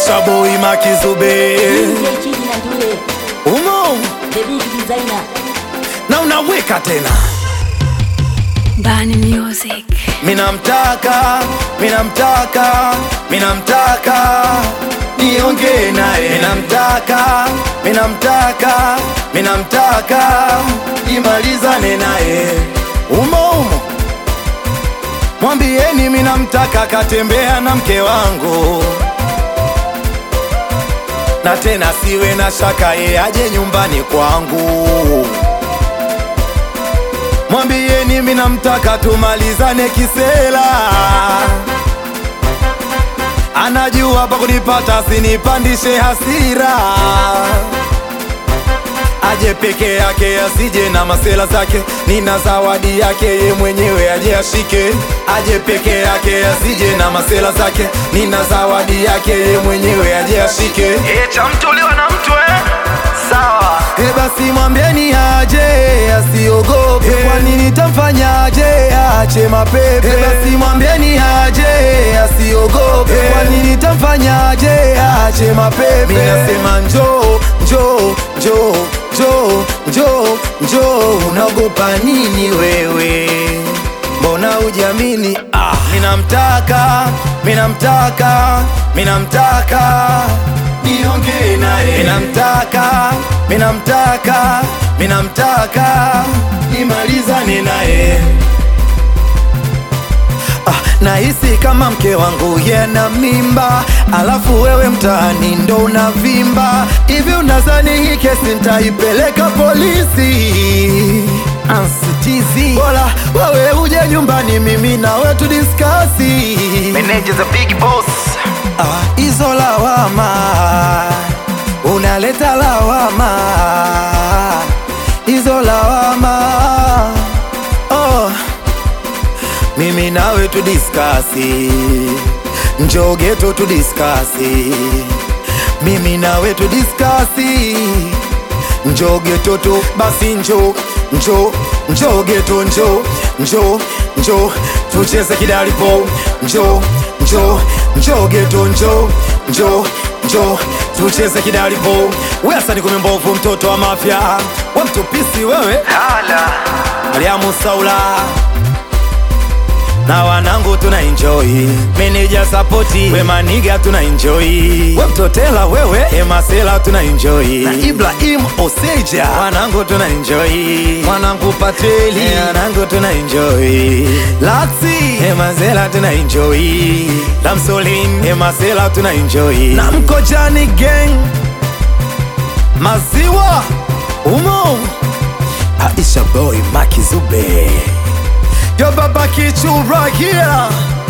Aisha boy Makizube DJ Chidi na Ndule, umo the big designer. na unaweka tena Bani Music. minamtaka minamtaka minamtaka niongee naye minamtaka minamtaka minamtaka nimalizane naye umo umo mwambieni minamtaka katembea na mke wangu na tena siwe na shaka ye aje nyumbani kwangu mwambieni minamtaka tumalizane kisela anajua pa kunipata sinipandishe hasira aje peke yake asije na masela zake nina zawadi yake ye mwenyewe aje ashike aje peke yake asije na masela zake nina zawadi yake ye mwenyewe aje ashike e, cha mtuliwa na mtu eh? sawa e basi mwambieni aje asiogope kwa nini tamfanyaje ache mapepe e basi mwambieni aje asiogope kwa nini tamfanyaje ache mapepe mimi nasema njoo njoo njoo njoo njoo njoo unaogopa nini wewe mbona ujamini ah. minamtaka minamtaka minamtaka niongee naye minamtaka minamtaka minamtaka nimalizane naye Ah, nahisi kama mke wangu yena mimba, alafu wewe mtaani ndo unavimba hivi. Unazani hii kesi nitaipeleka polisi? Ansitizi, bora wewe uje nyumbani, mimi nawe tudiskasi. Manager the big boss. Ah, hizo lawama unaleta lawama, hizo lawama oh. Mimi nawe tudiskasi, njoo geto tudiskasi, mimi nawe tudiskasi, njoo geto tu basi, njoo njoo njoo geto, njoo njoo njoo tucheze kidalipo, njoo njoo njoo geto, njoo njoo njoo tucheze kidalipo. Wewe asani kume mbovu, mtoto wa mafia, we mtupisi wewe, Hala. Mariamu Saula na wanangu tuna enjoy, meneja sapoti, we maniga tuna enjoy, we mtotela wewe, emasela tuna enjoy, na Ibrahim Oseja, wanangu tuna enjoy, mwanangu Patreli, wanangu tuna enjoy, Laxi, emasela tuna enjoy, Lamsolin, emasela tuna enjoy, na Mkojani gang, maziwa umo, Aisha boy Makizube Yo baba kichu right here